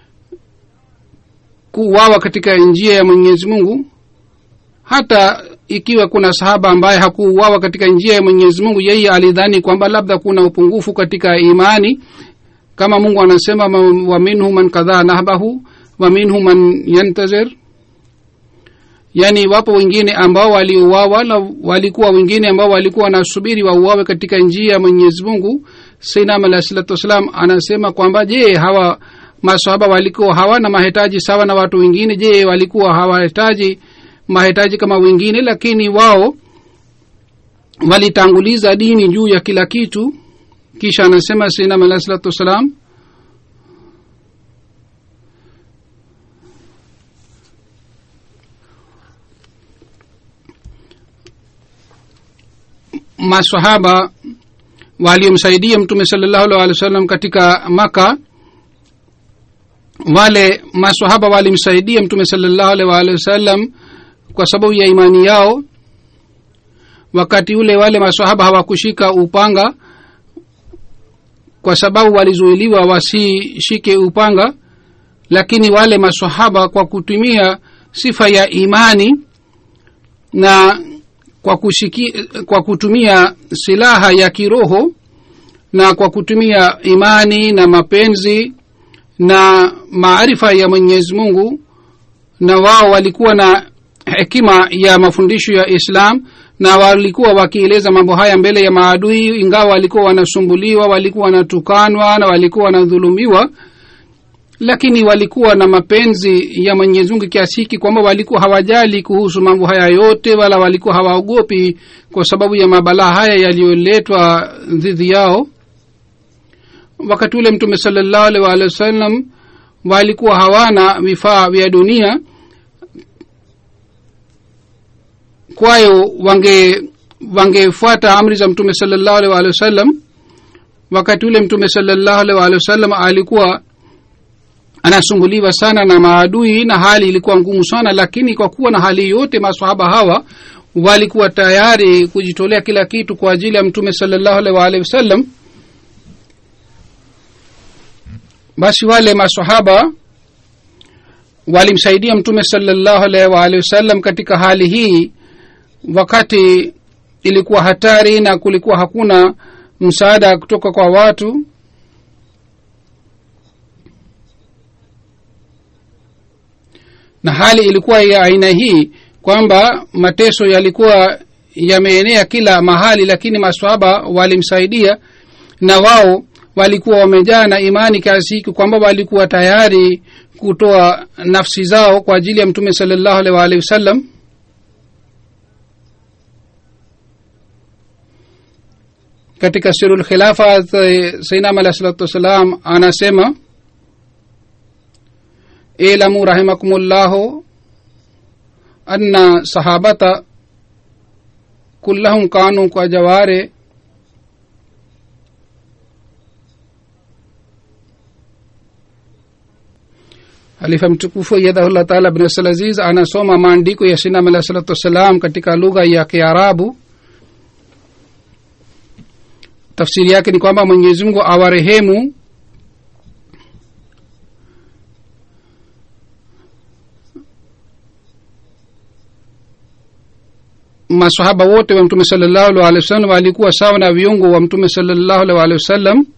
kuuawa katika njia ya mwenyezi mungu hata ikiwa kuna sahaba ambaye hakuuawa katika njia ya mwenyezi mungu yeye alidhani kwamba labda kuna upungufu katika imani kama mungu anasema wa minhu man kadhaa nahbahu wa minhu man yantazir yaani wapo wengine ambao waliuawa na walikuwa wengine ambao walikuwa wanasubiri wauawe katika njia ya mwenyezi mungu sainam alahi salatu wassalam anasema kwamba je hawa masahaba walikuwa hawana mahitaji sawa na watu wengine je walikuwa hawahitaji mahitaji kama wengine lakini wao walitanguliza dini juu ya kila kitu kisha anasema sainam alahi salatu wassalam masahaba waliomsaidia mtume salallahu alih wa sallam katika maka wale masahaba walimsaidia mtume salallahu alih waalihi wasallam kwa sababu ya imani yao wakati ule wale masahaba hawakushika upanga kwa sababu walizuiliwa wasishike upanga lakini wale masahaba kwa kutumia sifa ya imani na kwa, kushiki, kwa kutumia silaha ya kiroho na kwa kutumia imani na mapenzi na maarifa ya mwenyezi mungu na wao walikuwa na hekima ya mafundisho ya islam na walikuwa wakieleza mambo haya mbele ya maadui ingawa walikuwa wanasumbuliwa walikuwa wanatukanwa na walikuwa wanadhulumiwa lakini walikuwa na mapenzi ya mwenyezi mungu kiasi hiki kwamba walikuwa hawajali kuhusu mambo haya yote wala walikuwa hawaogopi kwa sababu ya mabalaa haya yaliyoletwa dhidi yao wakati ule mtume salallahu alih waalihi wasallam walikuwa hawana vifaa vya dunia kwayo wange wangefuata amri za mtume salallahu alih waalihi wasallam wakati ule mtume salallahu alih waalihi wasallam alikuwa anasumbuliwa sana na maadui na hali ilikuwa ngumu sana lakini kwa kuwa na hali yote masahaba hawa walikuwa tayari kujitolea kila kitu kwa ajili ya mtume salallahu alih waalihi wasallam basi wale masahaba walimsaidia mtume salallahu alaihi waalihi wasallam katika hali hii wakati ilikuwa hatari na kulikuwa hakuna msaada kutoka kwa watu na hali ilikuwa ya aina hii kwamba mateso yalikuwa yameenea kila mahali lakini maswahaba walimsaidia na wao walikuwa wamejaa na imani kiasi hiki kwamba walikuwa tayari kutoa nafsi zao kwa ajili ya mtume salallahu alaihi waalihi wasallam katika sirul khilafa sainam alahi salatu wassalam anasema ilamu rahimakumullahu anna sahabata kullahum kanu kwa jaware halifa mtukufu yadahullah taala bin abdulaziz anasoma maandiko ya sinam alahi salatu wassalam katika lugha ya kiarabu tafsiri yake ni kwamba mwenyezi mungu awarehemu masahaba wote wa mtume salallahu alih walih wasallam walikuwa sawa na viungo wa mtume salallahu alih walih wasallam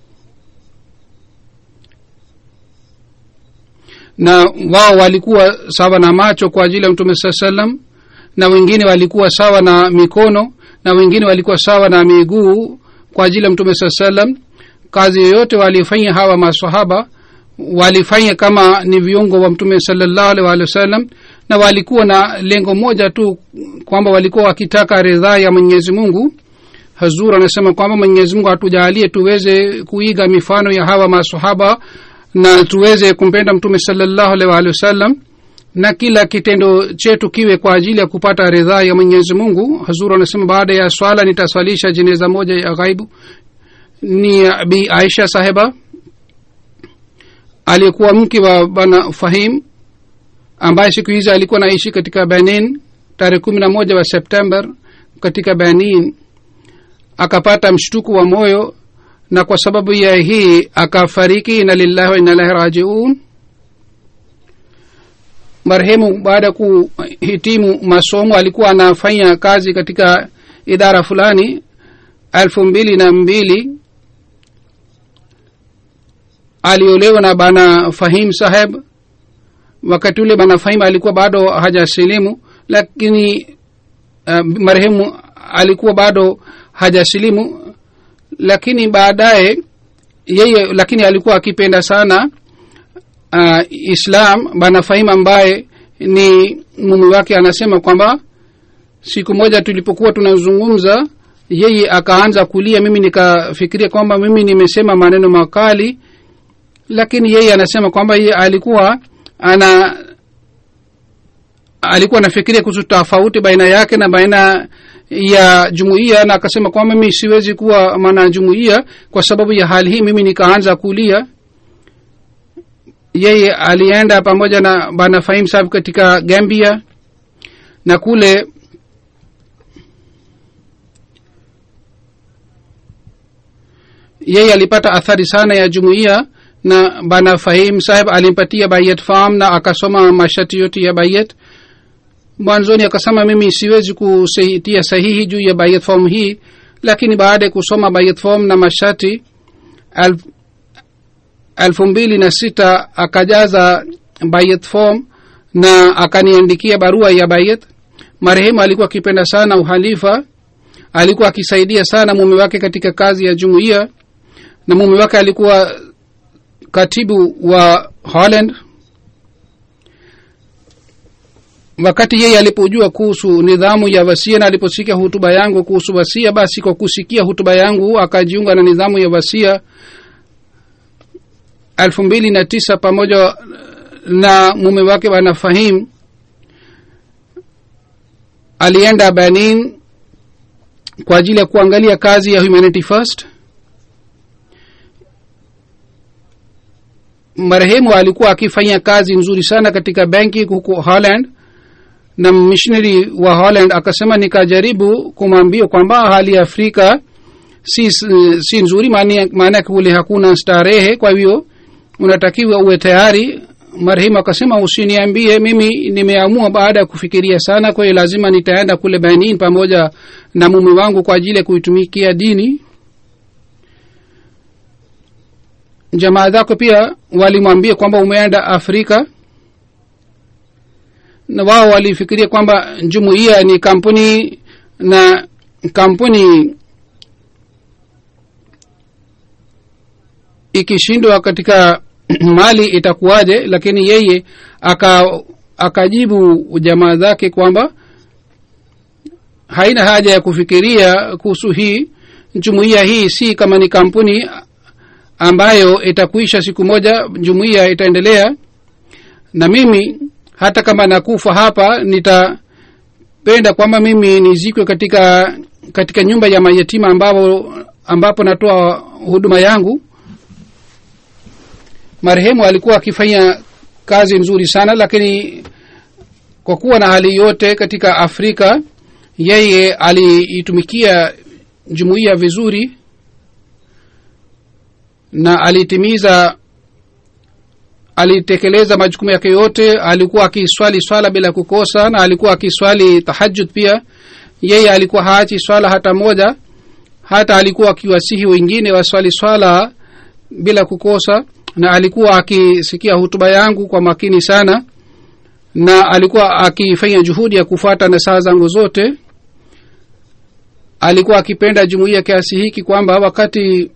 na wao walikuwa sawa na macho kwa ajili ya mtume saa salam na wengine walikuwa sawa na mikono na wengine walikuwa sawa na miguu kwa ajili ya mtume saa salam kazi yoyote walifanya hawa masahaba walifanya kama ni viungo wa mtume salallahu alih walih wasallam na walikuwa na lengo moja tu kwamba walikuwa wakitaka ridhaa ya mwenyezi mungu hazur anasema kwamba mwenyezi mungu hatujaalie tuweze kuiga mifano ya hawa masahaba na tuweze kumpenda mtume salallahu alih waalihi wasallam na kila kitendo chetu kiwe kwa ajili ya kupata ridhaa ya mwenyezi mungu hazur anasema baada ya swala nitaswalisha jeneza moja ya ghaibu ni bi aisha saheba aliyekuwa mke wa bana fahim ambaye siku hizi alikuwa naishi katika benin tarehe kumi na moja wa september katika benin akapata mshtuku wa moyo na kwa sababu ya hii akafariki ina lillahi wa inalahi rajiun marehemu baada ya kuhitimu masomo alikuwa anafanya kazi katika idara fulani elfu mbili na mbili aliolewa na bana fahim saheb wakati ule bana fahim alikuwa bado hajasilimu lakini uh, marehemu alikuwa bado hajasilimu lakini baadaye yeye lakini alikuwa akipenda sana uh, islam bana fahim ambaye ni mume wake anasema kwamba siku moja tulipokuwa tunazungumza yeye akaanza kulia mimi nikafikiria kwamba mimi nimesema maneno makali lakini yeye anasema kwamba yeye alikuwa ana alikuwa anafikiria kuhusu tofauti baina yake na baina ya jumuiya na akasema kwamba mimi siwezi kuwa mwana jumuiya kwa sababu ya hali hii mimi nikaanza kulia yeye alienda pamoja na bana fahim sahib katika gambia na kule yeye alipata athari sana ya jumuiya na bana fahim sahib alimpatia bayet farm na akasoma mashati yote ya bayet mwanzoni akasema mimi siwezi kutia sahihi juu ya bayet form hii lakini baada ya kusoma bayet form na mashati alf, elfu mbili na sita akajaza bayet form na akaniandikia barua ya bayet marehemu alikuwa akipenda sana uhalifa alikuwa akisaidia sana mume wake katika kazi ya jumuiya na mume wake alikuwa katibu wa holland wakati yeye alipojua kuhusu nidhamu ya wasia na aliposikia hutuba yangu kuhusu wasia basi kwa kusikia hutuba yangu akajiunga na nidhamu ya wasia elfu mbili na tisa pamoja na mume wake bwana fahim alienda benin kwa ajili ya kuangalia kazi ya humanity first marehemu alikuwa akifanya kazi nzuri sana katika benki huko holland na missionary wa holland akasema nikajaribu kumwambia kwamba hali ya afrika si, si nzuri maana yake kule hakuna starehe kwa hivyo unatakiwa uwe tayari marehemu akasema usiniambie mimi nimeamua baada ya kufikiria sana kwa hiyo lazima nitaenda kule benin pamoja na mume wangu kwa ajili ya kuitumikia dini jamaa zako pia walimwambia kwamba umeenda afrika na wao walifikiria kwamba jumuiya ni kampuni na kampuni ikishindwa katika mali itakuwaje lakini yeye aka akajibu jamaa zake kwamba haina haja ya kufikiria kuhusu hii jumuiya hii si kama ni kampuni ambayo itakuisha siku moja jumuiya itaendelea na mimi hata kama nakufa hapa nitapenda kwamba mimi nizikwe katika katika nyumba ya mayatima ambapo ambapo natoa huduma yangu marehemu alikuwa akifanya kazi nzuri sana lakini kwa kuwa na hali yote katika afrika yeye aliitumikia jumuiya vizuri na alitimiza alitekeleza majukumu yake yote alikuwa akiswali swala bila kukosa na alikuwa akiswali tahajud pia yeye alikuwa haachi swala hata moja hata alikuwa akiwasihi wengine waswali swala bila kukosa na alikuwa akisikia hutuba yangu kwa makini sana na alikuwa akifanya juhudi ya kufuata na saa zangu zote alikuwa akipenda jumuiya kiasi hiki kwamba wakati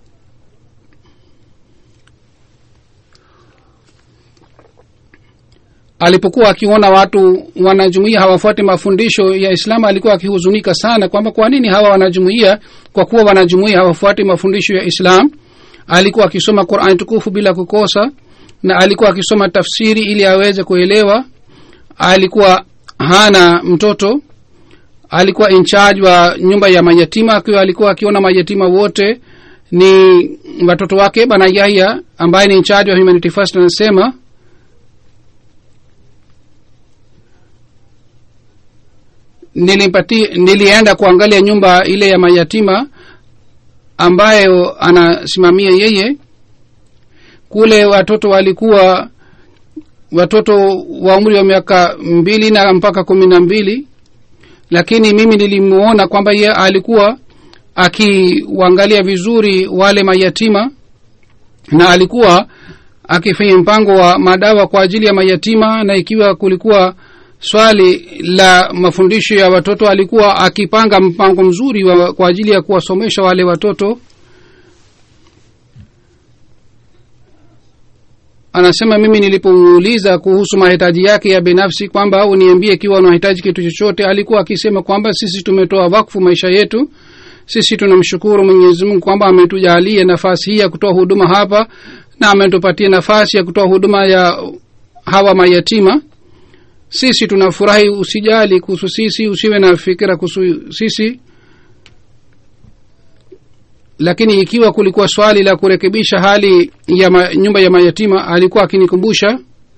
alipokuwa akiona watu wanajumuia hawafuati mafundisho ya islamu alikuwa akihuzunika sana kwamba kwa nini hawa wanajumuia kwa kuwa wanajumuia hawafuati mafundisho ya islam alikuwa akisoma qurani tukufu bila kukosa na alikuwa akisoma tafsiri ili aweze kuelewa alikuwa hana mtoto alikuwa in charge wa nyumba ya mayatima akiwa alikuwa akiona mayatima wote ni watoto wake bana yahya ambaye ni in charge wa humanity first anasema nilipati nilienda kuangalia nyumba ile ya mayatima ambayo anasimamia yeye kule watoto walikuwa watoto wa umri wa miaka mbili na mpaka kumi na mbili lakini mimi nilimuona kwamba ye alikuwa akiwaangalia vizuri wale mayatima na alikuwa akifanya mpango wa madawa kwa ajili ya mayatima na ikiwa kulikuwa swali la mafundisho ya watoto alikuwa akipanga mpango mzuri wa, kwa ajili ya kuwasomesha wale watoto anasema mimi nilipomuuliza kuhusu mahitaji yake ya binafsi kwamba uniambie ikiwa unahitaji kitu chochote alikuwa akisema kwamba sisi tumetoa wakfu maisha yetu sisi tunamshukuru mwenyezi mungu kwamba ametujalia nafasi hii ya kutoa huduma hapa na ametupatia nafasi ya kutoa huduma ya hawa mayatima sisi tunafurahi usijali kuhusu sisi usiwe na fikira kuhusu sisi lakini ikiwa kulikuwa swali la kurekebisha hali ya ma, nyumba ya mayatima alikuwa akinikumbusha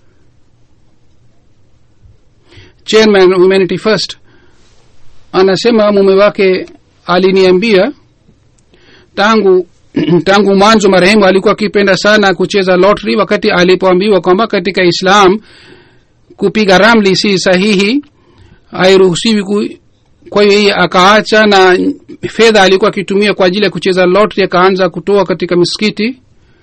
chairman humanity first anasema mume wake aliniambia tangu tangu mwanzo marehemu alikuwa akipenda sana kucheza lottery wakati alipoambiwa kwamba katika islam kupiga ramli si sahihi hairuhusiwi ku, kwa hiyo yeye akaacha na fedha alikuwa akitumia kwa ajili ya kucheza lottery akaanza kutoa katika misikiti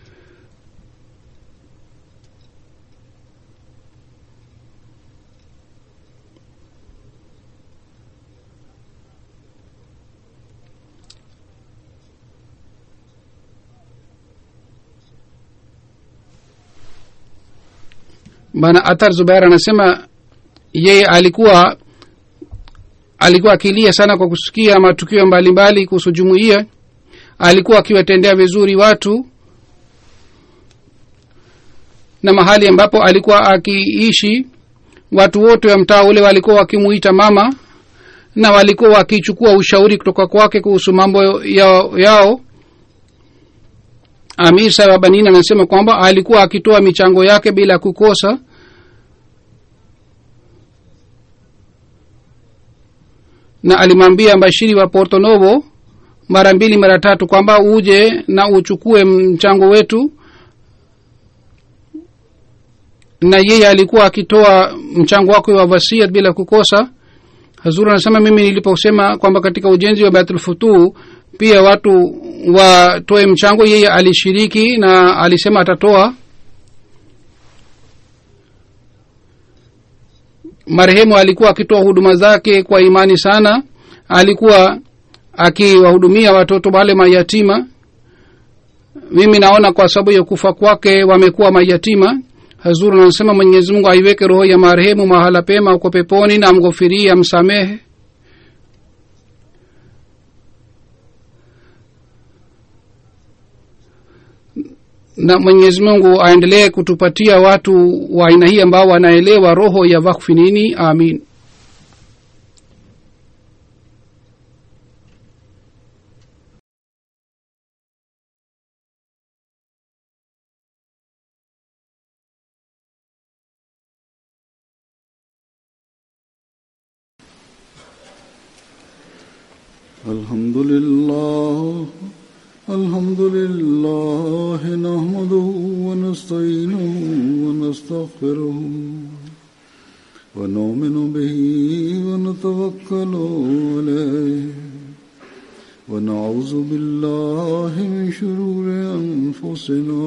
bana athar zubair anasema yeye alikuwa alikuwa akilia sana kwa kusikia matukio mbalimbali kuhusu jumuiya alikuwa akiwatendea vizuri watu na mahali ambapo alikuwa akiishi watu wote wa mtaa ule walikuwa wakimuita mama na walikuwa wakichukua ushauri kutoka kwake kuhusu mambo yao, yao. amir sahib abanin anasema kwamba alikuwa akitoa michango yake bila kukosa na alimwambia mbashiri wa porto novo mara mbili mara tatu kwamba uje na uchukue mchango wetu na yeye alikuwa akitoa mchango wake wa wasiat bila kukosa hazur anasema mimi niliposema kwamba katika ujenzi wa baitulfutuu pia watu watoe mchango yeye alishiriki na alisema atatoa marehemu alikuwa akitoa huduma zake kwa imani sana alikuwa akiwahudumia watoto wale mayatima mimi naona kwa sababu ya kufa kwake wamekuwa mayatima hazur anasema mwenyezi mungu aiweke roho ya marehemu mahala pema uko peponi na amghofirie amsamehe na mwenyezi mungu aendelee kutupatia watu wa aina hii ambao wanaelewa roho ya wakfi nini amin الحمد لله الحمد لله نحمده ونستعينه ونستغفره ونؤمن به ونتوكل عليه ونعوذ بالله من شرور أنفسنا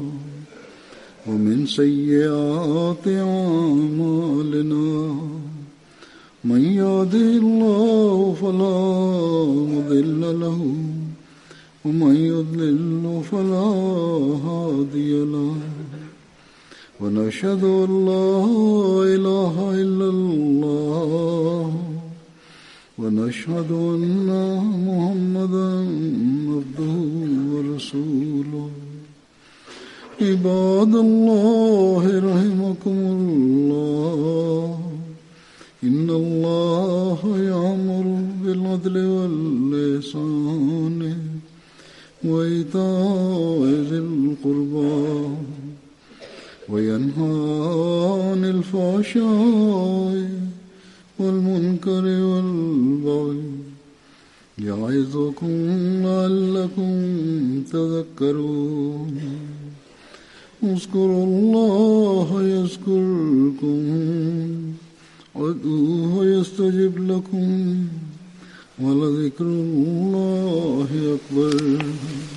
ومن سيئات أعمالنا من يهده الله فلا مضل له ومن يضلل فلا هادي له ونشهد ان لا اله الا الله ونشهد ان محمدا عبده ورسوله عباد الله رحمكم الله إن الله يأمر بالعدل واللسان وإيتاء ذي القربى وينهى عن الفحشاء والمنكر والبغي يعظكم لعلكم تذكرون اذكروا الله يذكركم وادعوه يستجب لكم ولذكر الله أكبر